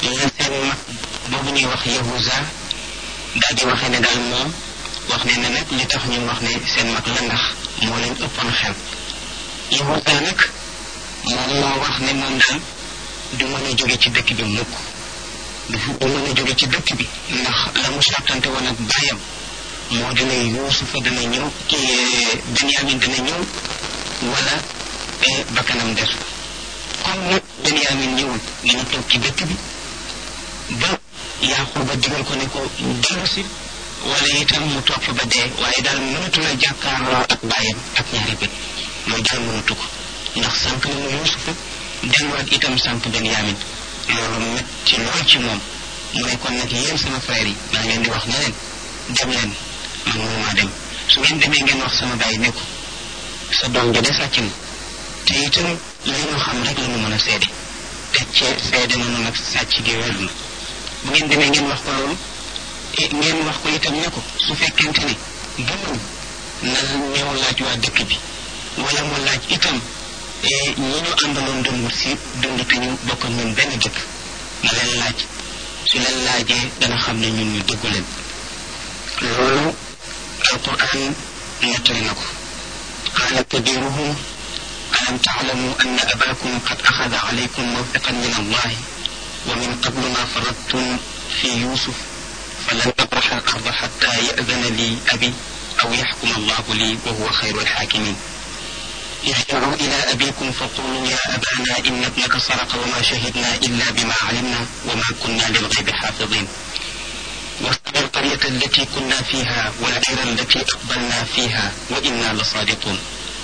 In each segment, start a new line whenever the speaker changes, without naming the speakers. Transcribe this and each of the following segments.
la seen mag boobu ñuy wax yahuza daal di waxee ne daal moom wax ne ne nag li tax ñu wax ne seen mag la ndax moo leen ëppoon xel yahuza nag moom moo wax ne moom daal du mën a jóge ci dëkk bi mukk du du mën a jóge ci dëkk bi ndax la mu sàttante woon ak baayam moo dina yuusufa dana ñëw kii benyamin dana ñëw wala bakkanam des comme nag benyamin ñëwul dina toog ci dëkk bi ba yaaquba digal ko ne ko dellu si wala itam mu toog fa ba dee waaye daal mënatu la jàkkaarloo ak baayam ak ñaari bët loolu daal mënatu ko ndax sànq na mu yuusufa delluwaat itam sànq benyamin loolu metti lool ci moom mu ne kon nag yéen sama frère yi maa ngi leen di wax ne leen dem leen man mënumaa dem su ngeen demee ngeen wax sama baay ne ko sa doom ja de sàcc na te itam li ñu xam rek la ñu mën a seede te cee seede nañu nag sàcc gi wér na bu ngeen demee ngeen wax ko loolu ngeen wax ko itam ne ko su fekkente ne gëmul na ñëw laaj waa dëkk bi wala mu laaj itam ñi ñu àndaloon doon wut si dund te ñu bokk ñun benn dëkk na leen laaj su leen laajee dana xam ne ñun ñu dëggu leen loolu alquran nettali na ko qaala kabiruhum alam taalamu anna abakum qad axada alaykum mawfiqan min allahi wa min qablu ma faradtum fi yusuf falan abraxa al arda xatta yadana li abi aw yaxkuma allahu li wa huwa xayru alxaakimin ارجعوا إلى أبيكم فقولوا يا أبانا إن ابنك سرق وما شهدنا إلا بما علمنا وما كنا للغيب حافظين واسأل القرية التي كنا فيها والعير التي أقبلنا فيها وإنا لصادقون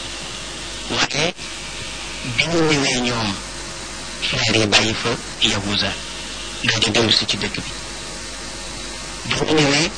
waaye bi ñu ñëwee ñoom frère yi bàyyi fa yahuza daal di dellu si ci dëkk bi bi ñu ñëwee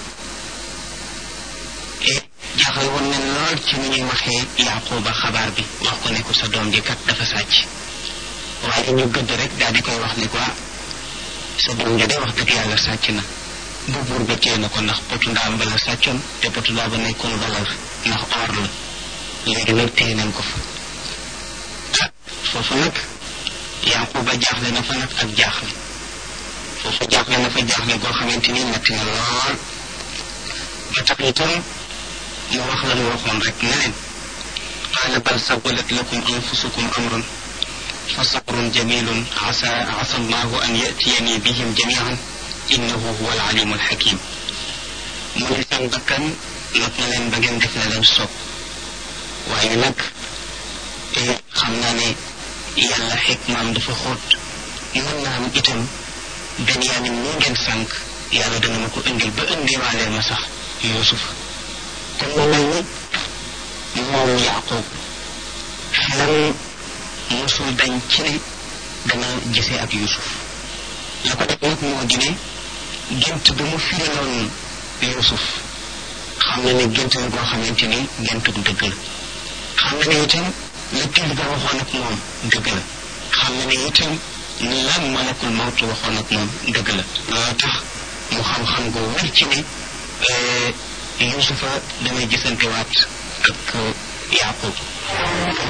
jaaxal woon nañ lool ci ni ñuy waxee yaquba xabaar bi wax ko ne ko sa doom ji kat dafa sàcc waaye ñu gëdd rek daal di koy wax ni quoi sa doom ji de wax dëgg yàlla sàcc na bu buur ba téye na ko ndax potu ndaam ba la sàccoon te potu ndaam ba nekkoon valeur ndax or la léegi nag téye nañ ko fa ah foofu nag yaquba jaaxle na fa nag ak jaaxle foofu jaaxle na fa jaaxle goo xamante ni metti na lool ba tax itam mu wax la mu waxoon rek ne leen qaala bal sawalat lakum anfusukum amrun fa sabrun jamilun asa asa allahu an yatiyani bihim jamian innahu huwa alalimu alxakim mu ne seen bakkan not na leen ba ngeen def na leen soob waaye nag xam naa ne yàlla xikmaam dafa xóot mën naa am itam benyamin moo ngeen sànq yàlla dana ma ko indil ba indiwaaleel ma sax yusuf kon mu mel ni moom yaqub xelam mosul dañ ci ne dana gisee ak yusuf la ko def nag moo di ne gént ba mu firiloon yusuf xam na ne gént la goo xamante ni géntug dëgg la xam na ne itam la til ba waxoon ak moom dëgg la xam na ne itam la malakul mawtu waxoon ak moom dëgg la loolu tax mu xam-xam gu wér ci ne yusufa damay gisante waat ak yaqub